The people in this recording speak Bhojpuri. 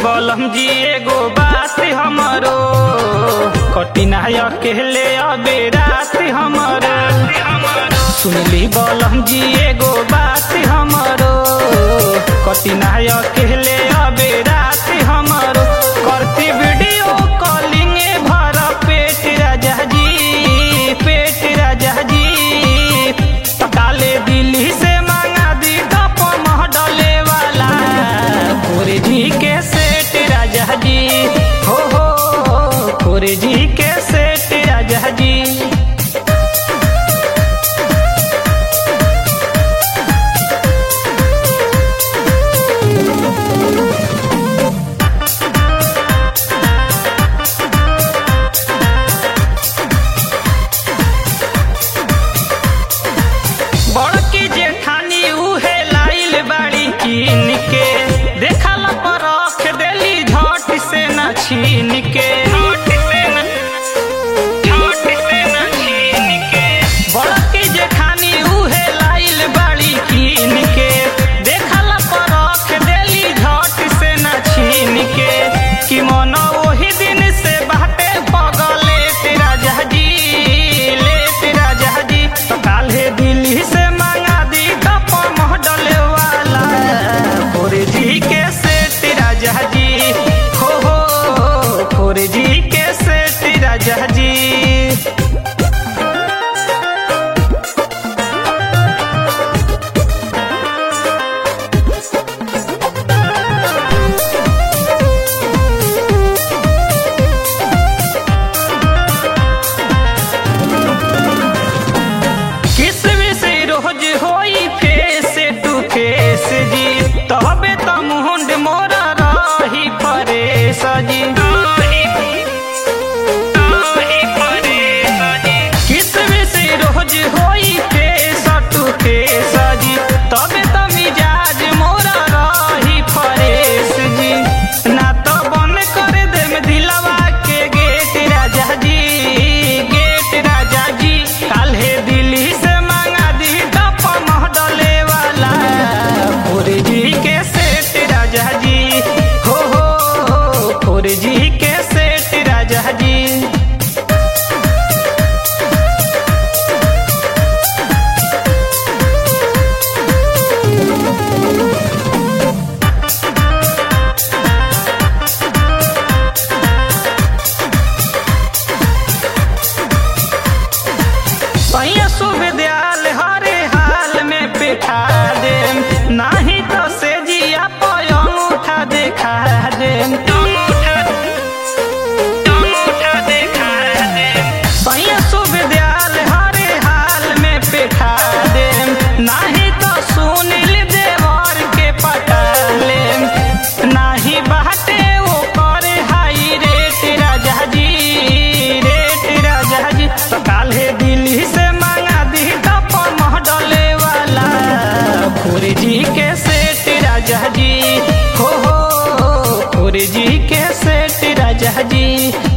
बलम जी एगो बात हमरो कठिन अकेले अबे रात हमरो सुनली बलम जी एगो बात हमरो कठिन अकेले अबे रात हमरो करती वीडियो कॉलिंग भर पेट राजा जी पेट राजा जी काले दिल्ली से मांगा दी टप महडले वाला खोरे जी के सेठ राजा जी हो हो खोरे जी के सेठ राजा जी बड़की जेठानी उहे लाइल बाड़ी कीन के देखल पर रख देली झट से न छीन के बड़की जेठानी उहे लाइल बाड़ी कीन के देखल पर रख देली झट से न छीन के कि मन ओही दिन से बाटे पगले तेरा जहाजी ले तेरा जहाजी तो काल्हे दिल्ली से मांगा दी टप मॉडल वाला खोरे जी के से तेरा जहाजी हो हो खोरे जी के से तेरा जहाजी किसमिस रोज होई फेस टू फेस जी तबे त मुंड मोरा रही परेश जी किसमिस रोज होई फेस टू फेस जी तबे त मिजाज मोरा रही परेश जी ना तो बन कर दे में दिलवा के गेट राजा जी गेट राजा जी काल्हे दिल्ली से मांगा दी टप महडले वाला खोरे जी के सेठ राजा जी हो हो हो खोरे जी के सेठ राजा जी सैया सुविद्याल हरे हाल में बैठा दे नाही तो से जिया पयंग उठा देखा दे सैया सुविद्याल हरे हाल में बैठा दे नाही तो सुनिल देवर के पटा ले नाही बाटे वो करे हाई रेट राजा जी रेट राजा जी तो काल्हे दिल्ली से मांगा दी टप महडले वाला खोरे जी के सेठ राजा जी हो हो खोरे जी के सेठ राजा जी